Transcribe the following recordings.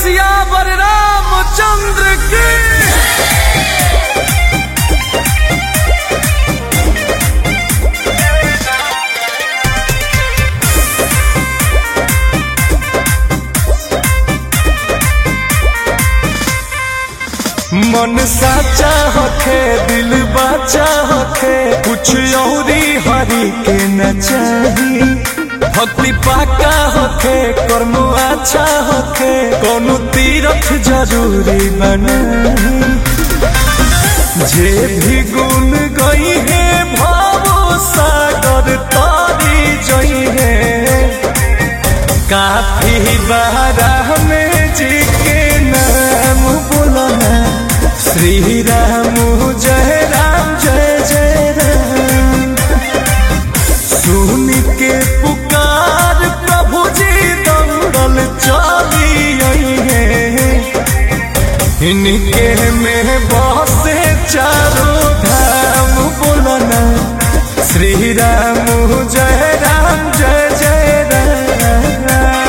सियावर रामचंद्र की मन साचा होखे दिल बाचा होखे कुछ औरी हरी के न चाही भक्ति पाका होखे कर्म अच्छा होखे कोनो तीरथ जरूरी बनाही जे भी गुण गई है भावो सागर तारी जई है काफी बारा में जी के नाम बोलना श्री राम जय राम जय जय राम सुन के पुकार प्रभु जी दौड़ल चली आई है इनके में बसे चारों धाम बोलना श्री राम जय राम जय जय राम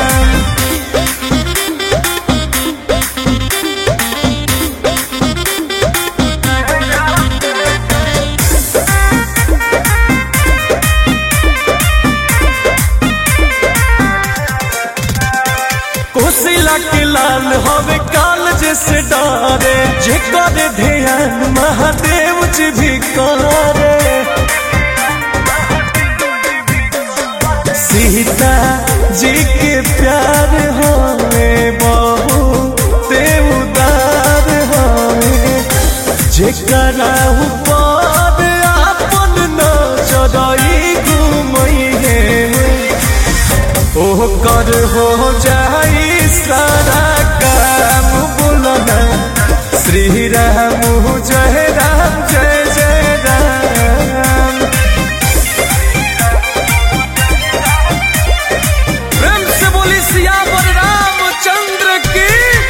कोसिला के लाल हवे काल जैसे डारे जे करे ध्यान महादेव जी भी करे सीता जी के प्यार होवे बहु ते उदार होवे जेकरा ऊपर आपन नजरई घुमई है ओ कर हो जाई सारा काम बोलना श्री राम जय राम जय जय राम प्रेम से बोली सियावर रामचंद्र की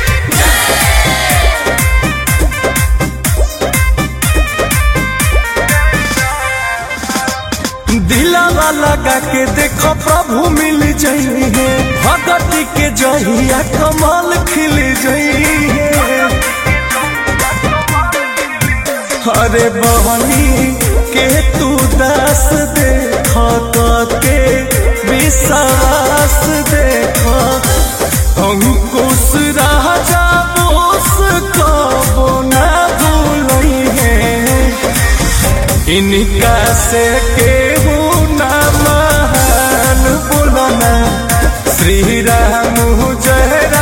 दिलावा लगा के देखो प्रभु मिल जाइए भगती के जहिया कमाल खिल जाइए अरे बहनी के तू दास देख के विश्वास देख अंकुश राजा बोस कबो ना भूलई है इनका से केहू ना महान बोलना श्री राम जय राम